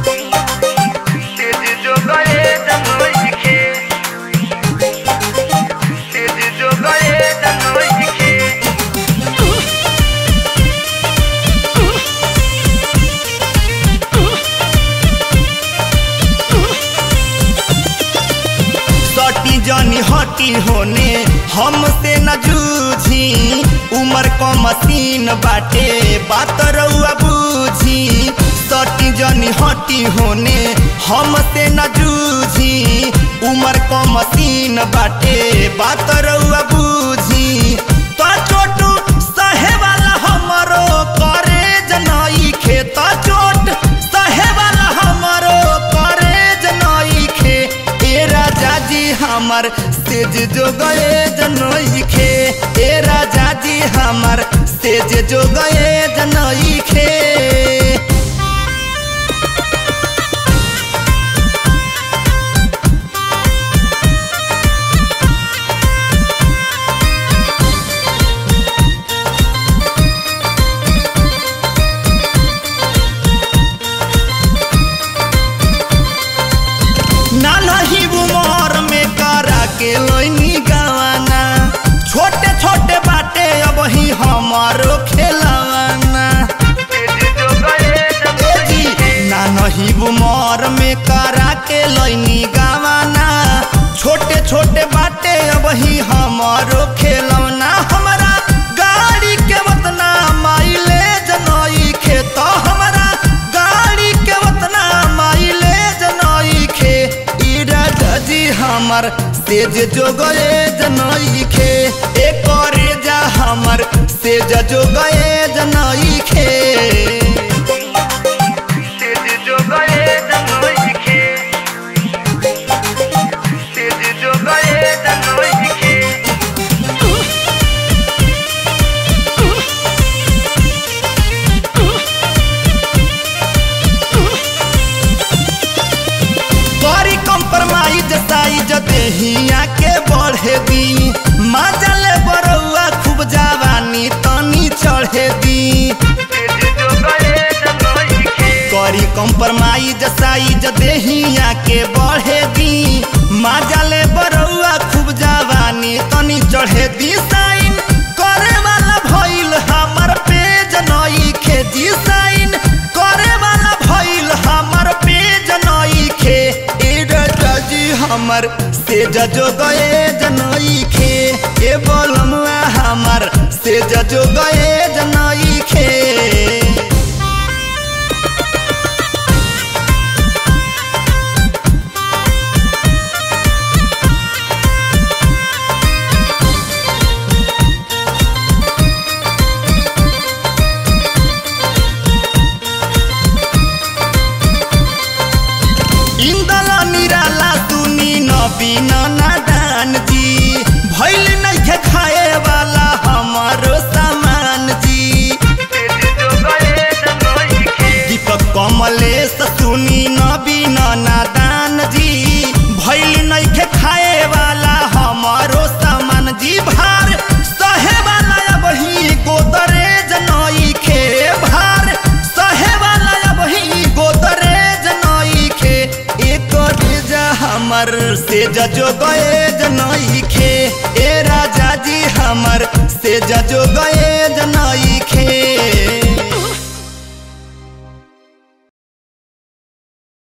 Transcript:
तेज जो गए जनोई खे तेज जो गए जनोई खे सटी जनी हटी होने हमसे न जूझी उमर क मसीन बाटे बात रउआ बूझी सटी जनी हटी होने हमसे न जूझी उमर क मसीन बाटे बात रउआ बूझी तो चोटू सहे वाला हमरो करे जनई खेत चोट सहे वाला हमरो करे जनई खे ए राजा जी हमर सेज जो गए जनई खे ए राजा जी हमर सेज जो गए जनई खे नानही उमर में करा के लोनी गवाना छोटे छोटे बाटे अब ही हमारो खेलवाना तेज जो गए जनोई खे नानही उमर में करा के लोनी गवाना छोटे छोटे बाटे अब ही हमारो खेलौना हमरा गाड़ी के वतना माइलेज नई खेत हमरा गाड़ी के वतना माइलेज नई खे ई राजा जी हमर सेज जो गए जनई खे एक जा हमर सेज जो गए जनई खे तेज जो गए जनोई खे तेज जो गए जनोई खे बड़ी कंप्रोमाइज साइज देहिया के बढ़े दी मजल बरौआ खूब जवानी तनी चढ़े दी तेज जो गए जनोई खे करी कंप्रोमाइज साइज देहिया के बढ़े दी मजल बरौआ खूब जवानी तनी चढ़े दी साइन करे वाला भइल हमर पेज नई खे दी साइन करे वाला भइल हमर पेज नई खे ए राजा जी हमर से जो गए जनई खे ए बोलमुआ हमर से जो गए जनई खे इंदल निराला सुनी नबीन नादान जी भैल नइखे खाए वाला हमारो सामान जी तेज जो गए जनोई खे दीपक कमलेश सुनी नबीन नादान जी भैल नइखे खाए वाला हमारो सामान जी भार सहे वाला अब ही गोदरेज नई खे भार सहे वाला अब ही गोदरेज नई खे एक रेजा हमर से जो गए जनई खे ए राजा जी हमर से जो गए जनई खे